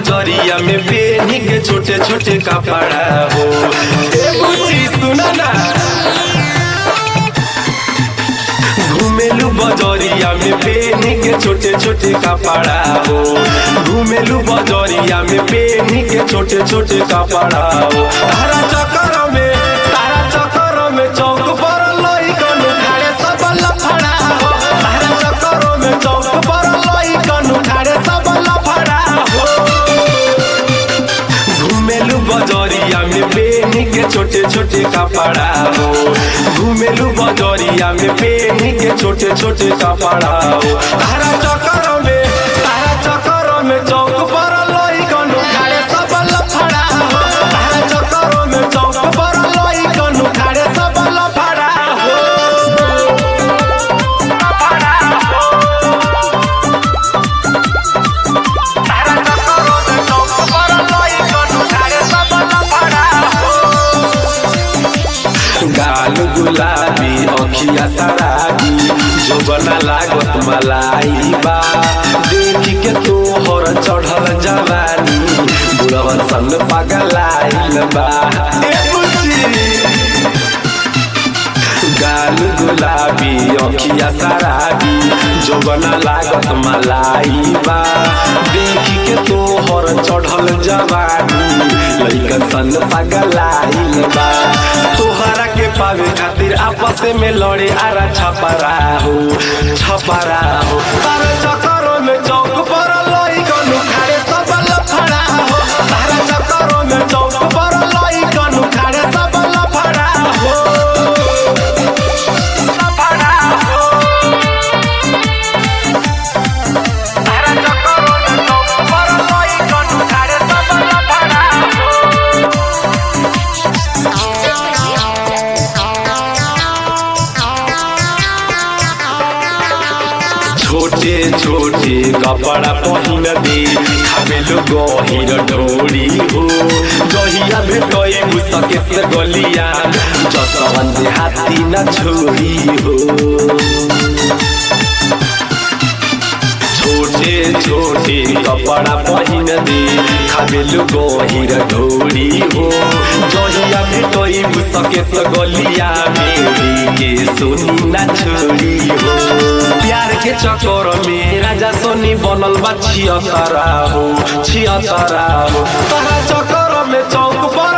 बजरिया में पेनी के छोटे छोटे कपड़ा हो ए बुच्ची सुना ना घूमेलू बजरिया में पेनी के छोटे छोटे कपड़ा हो घूमेलू बजरिया में पेनी के छोटे छोटे कपड़ा हो तारा चक्कर में तारा चक्कर में चौक पर लइकन उठाड़े सब लफड़ा हो तारा चक्कर में चौक पर लइकन उठाड़े सब लफड़ा हो घूमेलू बजरिया में पेनी के छोटे छोटे कपड़ा हो घूमेलू बजरिया में पेनी के छोटे छोटे कपड़ा हो तारा चक्कर में तारा चक्कर में चौक पर लइकन उठाड़े सब लफड़ा हो तारा चक्कर में चौक पर लइकन उठाड़े सब लफड़ा हो लफड़ा हो तारा चक्कर में चौक पर लइकन उठाड़े सब लफड़ा हो गाल गुलाबी अखिया सराबी जो बना लागत मलाई बा देखी के तोहर चढ़ल जवानी बुढ़वन संग पगलाइल बा ए बुच्ची गाल गुलाबी अखिया सराबी जो बना लागत मलाई बा देखी के तोहर चढ़ल जवानी लइकन सन पगलाइल बा तोहरा के पावे खातिर आपस में लड़े आरा छपरा हो छपरा हो तारा चक्कर में चौक पर लइकन उखाड़े सब लफड़ा हो तारा चक्कर में चौक पर लइकन उखाड़े सब लफड़ा हो लफड़ा हो तारा चक्कर में चौक पर लइकन उखाड़े सब लफड़ा हो छोटे छोटे कपड़ा पहिन दे खाबेलो गहिर ढोरी हो जहिया भेटै मुसके से गलिया जसवन दे हाथी न छोरी हो छोटे छोटे कपड़ा पहिन दे खाबेलो गहिर ढोरी हो जहिया भेटै मुसके से गलिया मेरी के सुनी न छोरी हो प्यार के चक्कर में राजा सोनी बनल बा छियतरा हो छियतरा हो तारा चक्कर में चौक पर